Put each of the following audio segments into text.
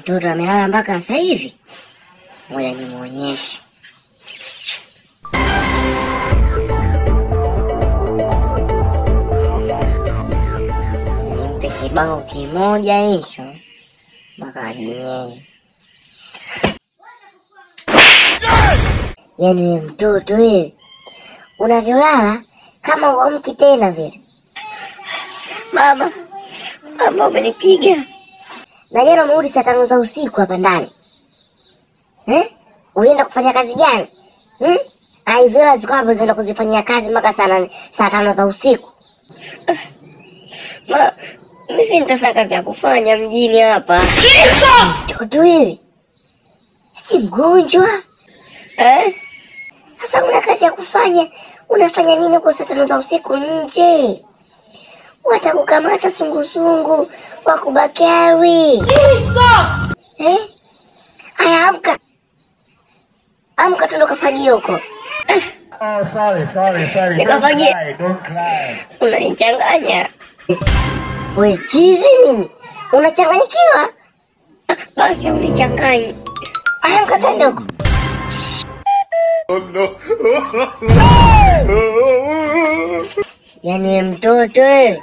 Mtoto amelala mpaka sasa hivi. Ngoja nimuonyeshe. Nimpe kibao kimoja hicho mpaka ajinyee. Yaani wewe mtoto wewe unavyolala kama uamki tena vile. Mama, mama umenipiga. Na jana umerudi saa tano za usiku hapa ndani eh? Ulienda kufanya kazi gani hmm? Ah, hizo hela ziko hapo zinaenda kuzifanyia kazi mpaka saa nane saa tano za usiku. Ma, mimi si nitafanya kazi ya kufanya mjini hapa. Mtoto wewe si mgonjwa eh? Sasa una kazi ya kufanya, unafanya nini kwa saa tano za usiku nje? Watakukamata sungusungu wakubakari. Eh? Aya, amka amka, tundo kafagia huko. Oh, sorry, sorry, sorry. Don't Nikafagia. cry, don't cry. Unanichanganya we chizi nini? Unachanganyikiwa? Ah, Basi unichanganyi. Aya, amka twende huko. Yaani we mtoto wewe.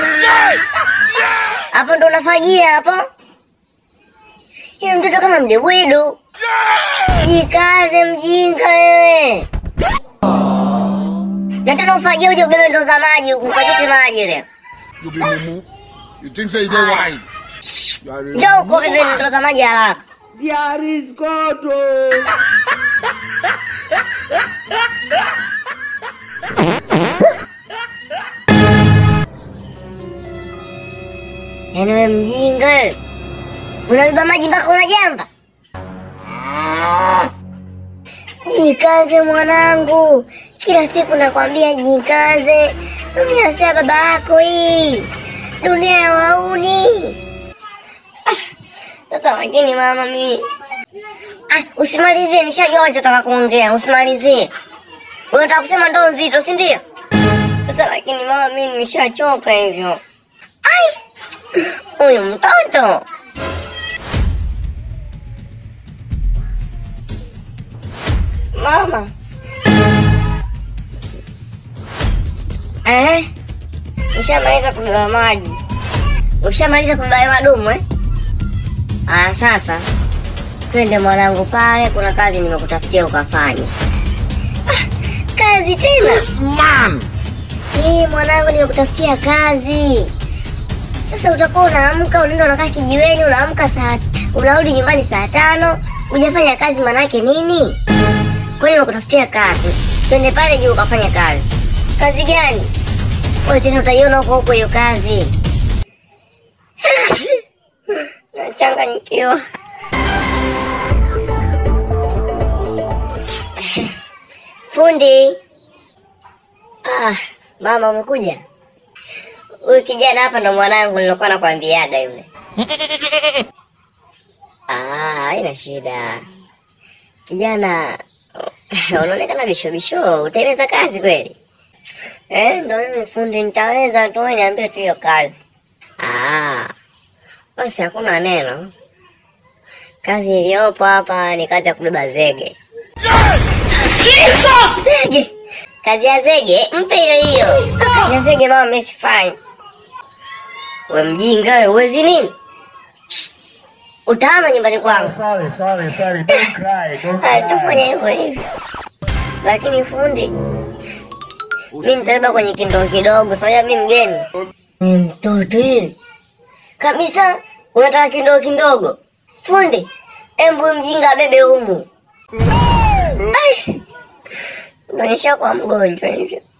Hapo ndo unafagia hapo? Yule mtoto kama mdebwedo. Jikaze mjinga wewe. Nataka ufagie uje ubebe ndoo za maji huku ukachote maji leo. You be mumu. You think say you dey wise? You are a Njoo huko ubebe ndoo za maji haraka. There is God. Oh. Yaani wewe mjinga wewe. Unabeba maji mpaka unajamba. Jikaze mwanangu, kila siku nakwambia jikaze. Dunia si ya baba yako hii, dunia ya wauni. Ah, Sasa lakini mama, mimi ah, usimalizie, nishajua unachotaka kuongea, usimalizie. Unataka kusema ndoo nzito, si ndio? Sasa lakini mama, mimi nimeshachoka hivyo. Ai, huyu mtoto mama eh, ushamaliza kubeba maji, ushamaliza kubeba madumu eh? Aya, sasa twende mwanangu, pale kuna kazi nimekutafutia ukafanye. Ah, kazi tena? man. Hii mwanangu, nimekutafutia kazi. Sasa utakuwa unaamka unaenda unakaa kijiweni, unaamka saa unarudi nyumbani saa tano, hujafanya kazi, manake nini? Kwa hiyo nimekutafutia kazi, twende pale juu ukafanya kazi. Kazi gani? Wewe tena utaiona huko huko hiyo kazi. Nachanganyikiwa. Fundi. Ah, mama umekuja? Huyu kijana hapa ndo mwanangu nilokuwa nakwambiaga yule. Ah, haina shida. Kijana unaonekana bisho bisho, utaweza kazi kweli? Eh, ndo mimi fundi nitaweza tu, wewe niambie tu hiyo kazi. Ah, basi hakuna neno. Kazi iliyopo hapa ni kazi ya kubeba zege. Zege? Kazi ya zege? Mpe hiyo hiyo. Kazi ya zege mama, mimi sifanyi. We mjinga we, uwezi nini? Utahama nyumbani Oh, kwangu. sorry, sorry, sorry. Don't cry, don't Ah, Tufanya cry. hivyo hivyo. Lakini fundi, mi nitabeba kwenye kindoo kidogo, soja mi mgeni. Ni mtoto hivi kabisa, unataka kindoo kidogo? Fundi, embu mjinga abebe humu. Ai, unaonyesha kwa mgonjwa hivyo.